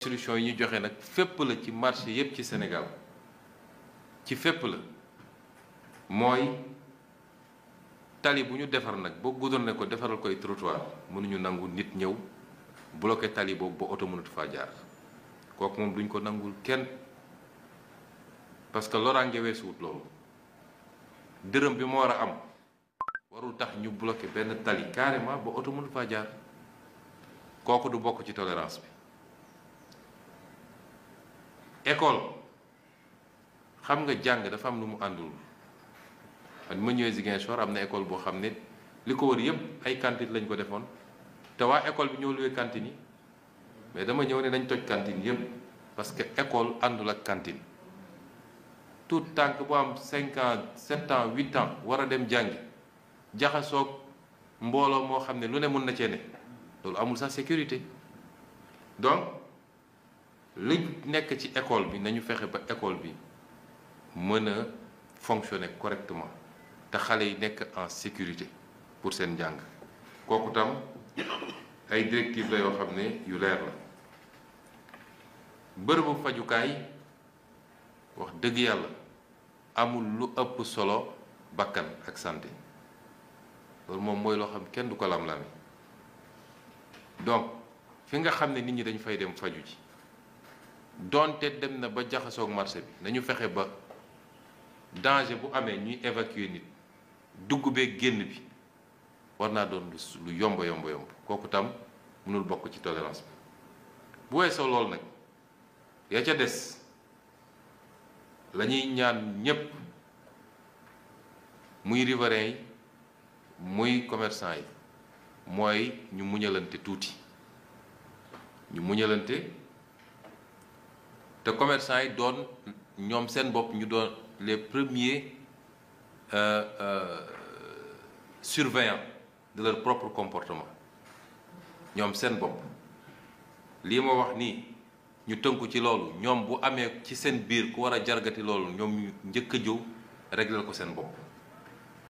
solution yi ñu joxe nag fépp la ci marché yépp ci Sénégal ci fépp la mooy tali bu ñu defar nag boo goudronné ko defaral koy trottoir mënuñu nangu nit ñëw bloqué tali boobu ba oto mënatu faa jaar kooku moom duñ ko nangul kenn parce que loraange weesuwut loolu dërëm bi mu war a am warul tax ñu bloqué benn tali carrément ba oto mënatu faa jaar kooku du bokk ci tolérance bi école xam nga jàng dafa am lu mu àndul man ma ñëwee Ziguinchor am na école boo xam ne li ko wër yépp ay cantine lañ ko defoon te waa école bi ñoo luwee cantine yi mais dama ñëw ne dañ toj cantine yépp parce que école àndul ak cantine tout tànk bu am cinq ans sept ans huit ans war a dem jàngi jaxasoog mbooloo moo xam ne lu ne mun na cee ne loolu amul sax sécurité donc li nekk ci école bi nañu fexe ba école bi mën a fonctionner correctement te xale yi nekk en sécurité pour seen njàng kooku tam ay directives la yoo xam ne yu leer la bërëbu fajukaay wax dëgg yàlla amul lu ëpp solo bakkan ak santé loolu moom mooy loo xam kenn du ko lam-lami donc fi nga xam ne nit ñi dañu fay dem faju ji doonte dem na ba jaxasoog marché bi nañu fexe ba danger bu amee ñuy évacuer nit dugg bee génn bi war naa doon lu yomb yomb yomb kooku tam mënul bokk ci tolérance bi bu weesoo loolu nag ya ca des la ñuy ñaan ñépp muy riverains yi muy commerçant yi mooy ñu muñalante tuuti ñu muñalante te commerçant yi doon ñoom seen bopp ñu doon les premiers euh, euh, surveillants de leur propre comportement ñoom seen bopp lii ma wax nii ñu tënku ci loolu ñoom bu amee ci seen biir ku war a jargati loolu ñoom ñu njëkk a jóg régler ko seen bopp